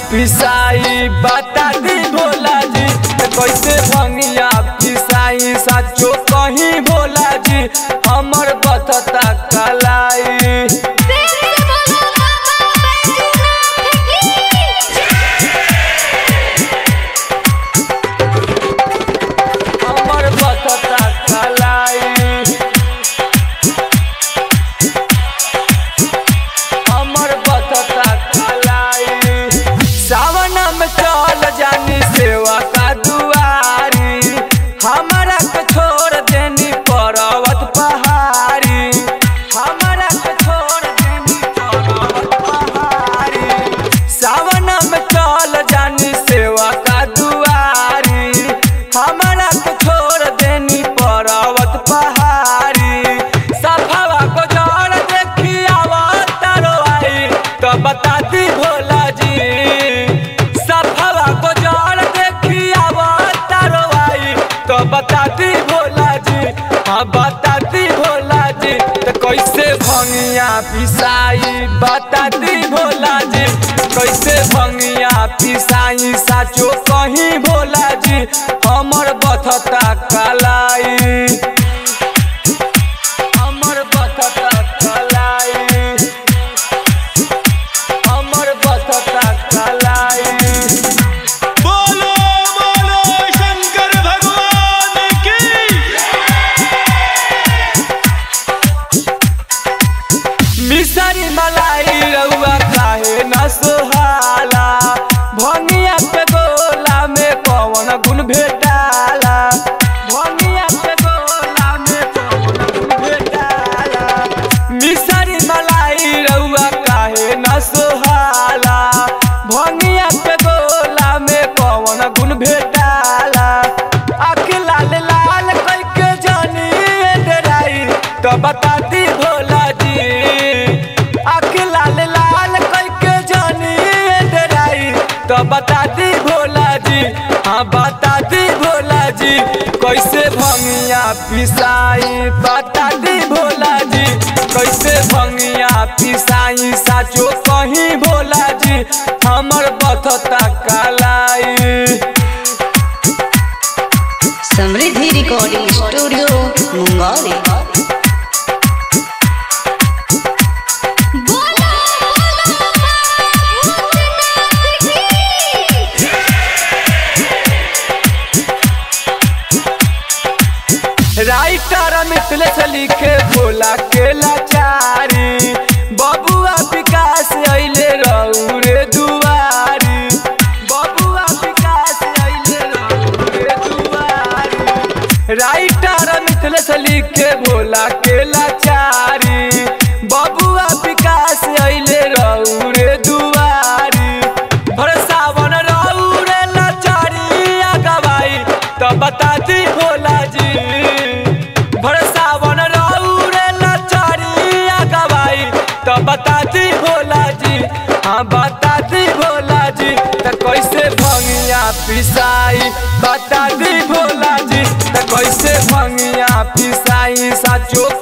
पिसाई बता दी भोला जी कैसे भंगिया पिसाई साचो कहीं भोला जी हमर बतता कलाई हमर बतता कलाई हमर बतता कलाई सावन में चल जानी सेवा का दुआरी हमारा के छोड़ देनी पर्वत पहाड़ी हमारा के छोड़ देनी पर्वत पहाड़ी सावन में चल जानी सेवा का दुआरी हमारा के छोड़ देनी पर्वत पहाड़ी सफावा को जड़ देखी आवतारो आई तो बता दी भोला जी सफावा को जड़ देखी आवतारो आई तो बता दी भोला जी हाँ बता दी भोला जी तो कैसे भंगिया पिसाई बता दी भोला जी कैसे भंगिया पिसाई साचो कहीं भोला जी हमर बथता कलाई हमर बथता कलाई हमर बथता कलाई बोलो बोलो शंकर भगवान की मिसरी मलाई रउआ काहे न सोहाला भंगिया के गोला में कौन गुण भेटाला भंगिया के गोला में कौन गुण भेटाला मिसरी मलाई रउआ काहे न सोहाला भंगिया के गोला में कौन गुण भेटाला आँख लाल लाल कई के जानी डराई तो बता दी भोला जी आँख लाल लाल कई के जानी डराई तो बता दी भोला जी हाँ बता दी भोला जी कैसे भंगिया पिसाई बता दी भोला जी कैसे भंगिया पिसाई साचो कहीं भोला जी हमर बथता कलाई Samriddhi recording studio Mungauli writer Mithilesh लिखे भोला के लाचारी बबुआ विकास अइले रहू रे दुआरी बबुआ विकास अइले रहू रे दुआरी राइटर मिथिलेश लिखे भोला के लाचारी बबुआ विकास अइले रहू रे दुआरी भरसावन रहू रे लाचारी गवाई तो बता दी भोला जी भरसावन रहू रे लाचारी गवाई तो बता दी भोला जी हाँ बता दी भोला जी तो कैसे भंगिया पिसाई बता दी भोला जी तो कैसे भंगिया पिसाई साचो